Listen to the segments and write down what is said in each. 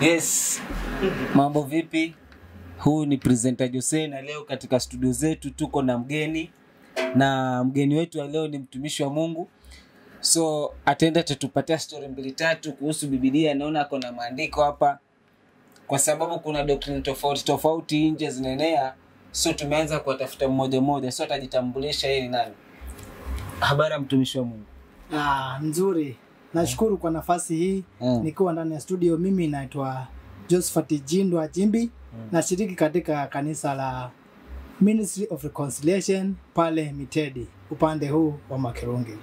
Yes, mambo vipi? Huu ni presenter Jose na leo katika studio zetu tuko na mgeni na mgeni wetu wa leo ni mtumishi wa Mungu, so ataenda atatupatia story mbili tatu kuhusu Biblia. Naona ako na maandiko hapa, kwa sababu kuna doctrine tofauti tofauti nje zinaenea, so tumeanza kuwatafuta mmoja mmoja, so atajitambulisha yeye ni nani. Habari ya mtumishi wa Mungu. Ah, nzuri. Nashukuru kwa nafasi hii Mm. nikiwa ndani ya studio. Mimi naitwa Josephat Jindwa Jimbi, nashiriki katika kanisa la Ministry of Reconciliation pale Mitedi, upande huu wa Makerungi.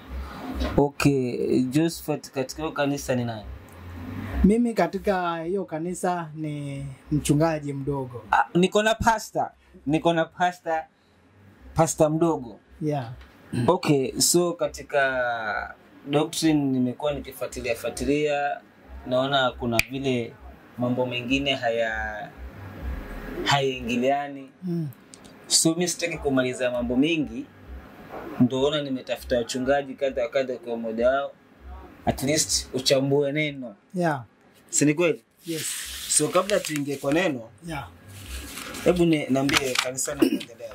Okay, Josephat, katika hiyo kanisa ni nani? Mimi katika hiyo kanisa ni mchungaji mdogo. Ah, niko na pasta, niko na pasta, pasta mdogo. Yeah. Okay, so katika doctrine nimekuwa nikifuatilia fuatilia, naona kuna vile mambo mengine haya hayaingiliani, Mm. so mi sitaki kumaliza mambo mengi, ndoona nimetafuta wachungaji kadha wa kadha, kwa mmoja wao at least uchambue neno, Yeah. si ni kweli? Yes. So kabla tuingie kwa neno, Yeah. hebu ni- niambie kanisani inaendelea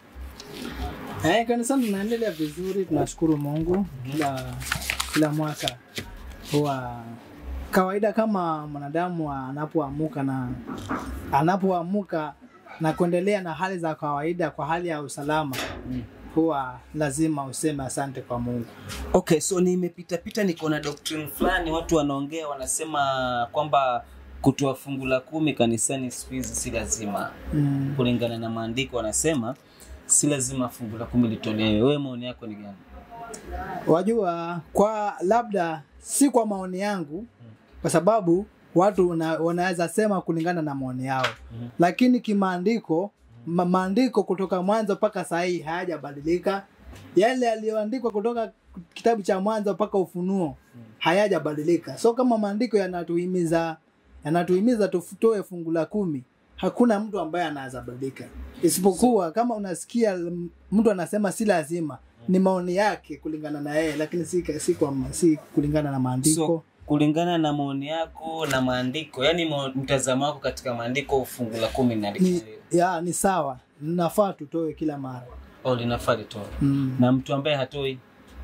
Eh, kanisani tunaendelea vizuri, tunashukuru Mungu. Kila kila mwaka huwa kawaida kama mwanadamu anapoamuka na anapoamuka na kuendelea na hali za kawaida kwa hali ya usalama huwa lazima useme asante kwa Mungu. Okay, so nimepita pita, niko na doctrine fulani, watu wanaongea wanasema kwamba kutoa fungu la kumi kanisani siku hizi si lazima. Mm. Kulingana na maandiko, wanasema si lazima fungu la kumi litolewe. Wewe maoni yako ni gani? Wajua, kwa labda si kwa maoni yangu, kwa sababu watu wana- wanaweza sema kulingana na maoni yao, Mhm. lakini kimaandiko, ma- maandiko kutoka mwanzo mpaka saa hii hayajabadilika. Yale yaliyoandikwa kutoka kitabu cha mwanzo mpaka Ufunuo hayajabadilika. So kama maandiko yanatuhimiza yanatuhimiza tutoe fungu la kumi, hakuna mtu ambaye anaweza badilika, isipokuwa kama unasikia m- mtu anasema si lazima, ni maoni yake kulingana na yeye, lakini si, si, kwa, si kulingana na maandiko. So kulingana na maoni yako na maandiko, yani ma- mtazamo wako katika maandiko, fungu la kumi ni, linaandikwa ya, ni sawa, nafaa tutoe kila mara au linafaa litoe, mm. na mtu ambaye hatoi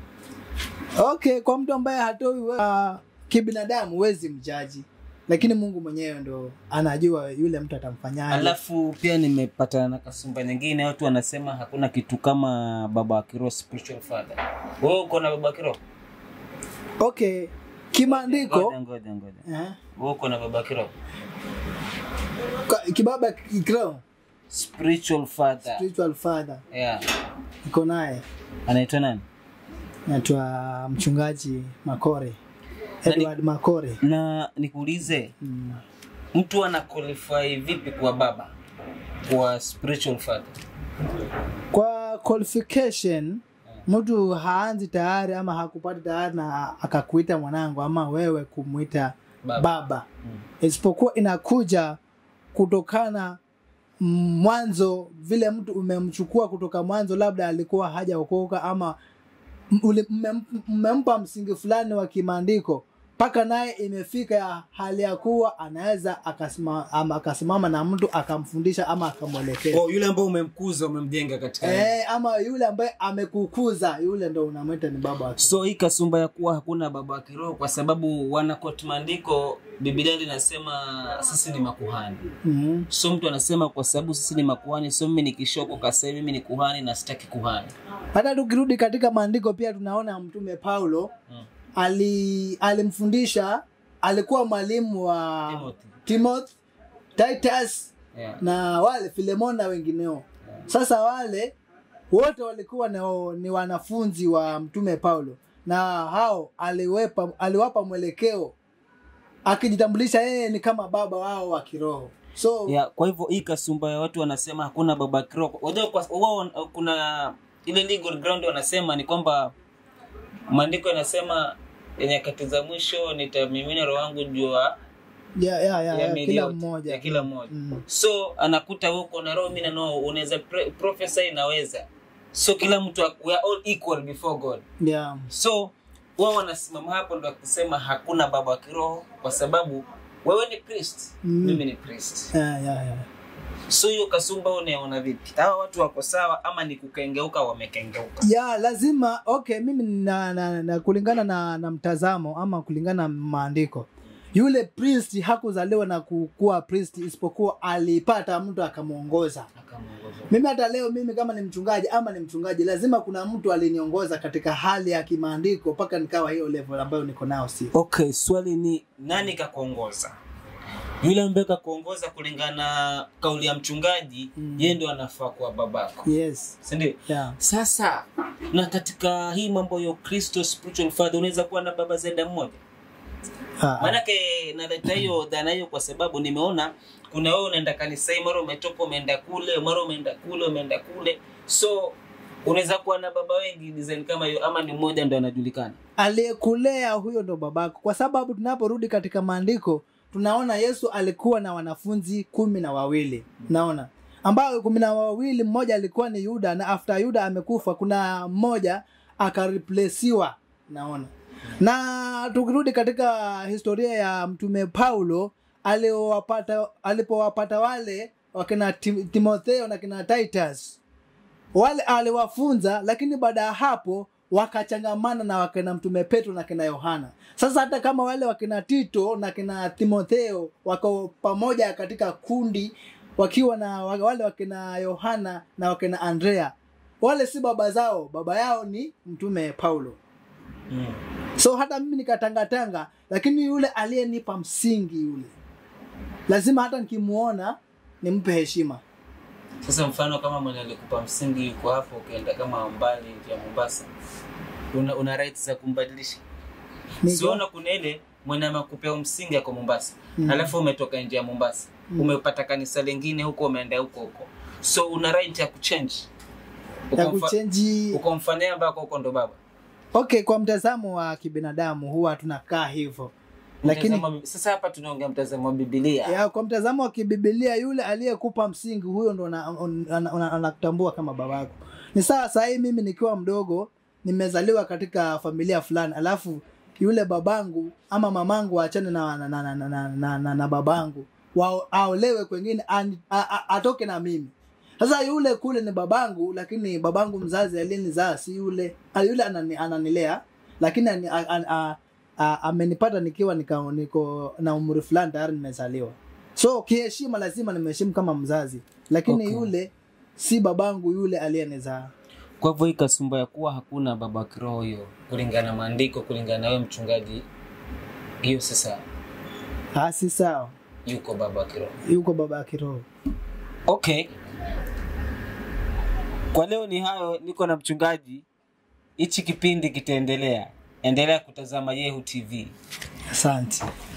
Okay, kwa mtu ambaye hatoi uh, kibinadamu huwezi mjaji, lakini Mungu mwenyewe ndo anajua yule mtu atamfanyaje. Alafu pia nimepatana na kasumba nyingine, watu wanasema hakuna kitu kama baba wa kiroho, spiritual father. Wewe uko na baba wa kiroho? Okay, kimaandiko Ngoja ngoja ngoja, eh, wewe uko na baba wa kiroho? ka- kibaba kikro Spiritual father. spiritual father Yeah. iko naye Anaitwa nani? naitwa mchungaji Makore, Nani? Edward Makore. Na nikuulize, Mm. mtu ana qualify vipi kuwa baba kwa spiritual father? Kwa qualification mtu haanzi tayari ama hakupata tayari na akakuita mwanangu ama wewe kumwita Baba. baba, Mm. isipokuwa inakuja kutokana mm, mwanzo vile mtu umemchukua kutoka mwanzo, labda alikuwa hajaokoka ama m- uli- mmem- mmempa msingi fulani wa kimaandiko mpaka naye imefika ya hali ya kuwa anaweza akasima, ama akasimama na mtu akamfundisha ama akamwelekeza Oh, yule ambaye umemkuza umemjenga katika Eh, ama yule ambaye amekukuza yule ndo unamwita ni baba wake. so hii kasumba ya kuwa hakuna baba wa kiroho kwa sababu wanakoti maandiko biblia linasema sisi ni makuhani Mhm. so mtu anasema kwa sababu sisi ni makuhani so mimi nikishokoka sasa hivi mimi ni kuhani na sitaki kuhani Hata tukirudi katika maandiko pia tunaona mtume Paulo Mm. ali alimfundisha alikuwa mwalimu wa Timothy. Timothy, Titus yeah. na wale Filemon na wengineo. Sasa wale wote walikuwa ni, ni wanafunzi wa mtume Paulo na hao aliwepa, aliwapa mwelekeo akijitambulisha yeye ni kama baba wao wa kiroho. So Yeah, kwa hivyo hii kasumba ya watu wanasema hakuna baba wa kiroho Wajua kwa- wao kuna ile legal ground wanasema ni kwamba maandiko yanasema ya nyakati za mwisho nitamimina roho wangu juu ya ya, ya, ya, ya ya, miili kila yote, mmoja ya kila mmoja Mm. so anakuta wewe uko na roho mimi na roho unaweza pre- prophesy inaweza so kila mtu ak- we are all equal before god yeah. so wao wanasimama hapo ndo kusema hakuna baba wa kiroho kwa sababu wewe ni priest Mm. mimi ni priest yeah, yeah, yeah. so hiyo kasumba unaona vipi hawa watu wako sawa ama ni kukengeuka wamekengeuka ya lazima okay mimi na, na, na kulingana na, na mtazamo ama kulingana na maandiko yule priest hakuzaliwa na kukuwa priest isipokuwa alipata mtu akamwongoza Akamuongoza. mimi hata leo mimi kama ni mchungaji ama ni mchungaji lazima kuna mtu aliniongoza katika hali ya kimaandiko mpaka nikawa hiyo level ambayo niko nao si okay swali ni nani kakuongoza yule ambaye kakuongoza kulingana na kauli ya mchungaji Mm. yeye ndo anafaa kuwa babako yes sindio yeah. sasa na katika hii mambo ya kristo spiritual father unaweza kuwa na baba zaidi ya mmoja Ah, ah. maanake naleta hiyo dhana hiyo kwa sababu nimeona kuna wewe unaenda kanisai mara umetoka umeenda kule mara umeenda kule umeenda kule so unaweza kuwa na baba wengi design kama hiyo ama ni mmoja ndo anajulikana aliyekulea huyo ndo babako kwa sababu tunaporudi katika maandiko tunaona yesu alikuwa na wanafunzi kumi na wawili naona ambayo kumi na wawili mmoja alikuwa ni yuda na after yuda amekufa kuna mmoja akareplesiwa naona na tukirudi katika historia ya mtume paulo aliowapata alipowapata wale wakina Tim- timotheo na kina titus wale aliwafunza lakini baada ya hapo wakachangamana na wakina mtume petro na kina yohana sasa hata kama wale wakina tito na kina timotheo wako pamoja katika kundi wakiwa na wa- wale wakina yohana na wakina andrea wale si baba zao baba yao ni mtume paulo mm. so hata mimi nikatangatanga lakini yule aliyenipa msingi yule lazima hata nikimuona nimpe heshima sasa mfano kama mwenye alikupa msingi yuko hapo ukienda kama mbali ya mombasa una, una right za kumbadilisha Niko- siona kuna ile mwenye amekupea msingi ako mombasa Mm. alafu umetoka nje ya mombasa umepata kanisa lingine huko umeenda huko huko so una right ya kuchange ya Ukamfa- kuchenji ukamfanyia ambako huko ndo baba okay kwa mtazamo wa kibinadamu huwa tunakaa hivyo lakini Mtazamo wa- sasa hapa tunaongea mtazamo wa bibilia ya, kwa mtazamo wa kibibilia yule aliyekupa msingi huyo ndo ana- ana- ana- anakutambua kama babako ni sawa sahii mimi nikiwa mdogo nimezaliwa katika familia fulani alafu yule babangu ama mamangu waachane na, na, na, na, na, na, na, na, na babangu Wao- aolewe kwengine ani- a- a- atoke na mimi sasa yule kule ni babangu lakini babangu mzazi aliyenizaa si yule ah, yule anani, ananilea lakini ani, a, a, a, a, amenipata nikiwa nika, niko na umri fulani tayari nimezaliwa so kiheshima lazima nimeheshimu kama mzazi lakini Okay. yule si babangu yule aliyenizaa kwa hivyo hii kasumba ya kuwa hakuna baba wa kiroho hiyo kulingana na maandiko kulingana na wewe mchungaji hiyo sasa Ah, si sawa yuko baba wa kiroho yuko baba ya kiroho okay kwa leo ni hayo niko na mchungaji hichi kipindi kitaendelea endelea kutazama yehu tv asante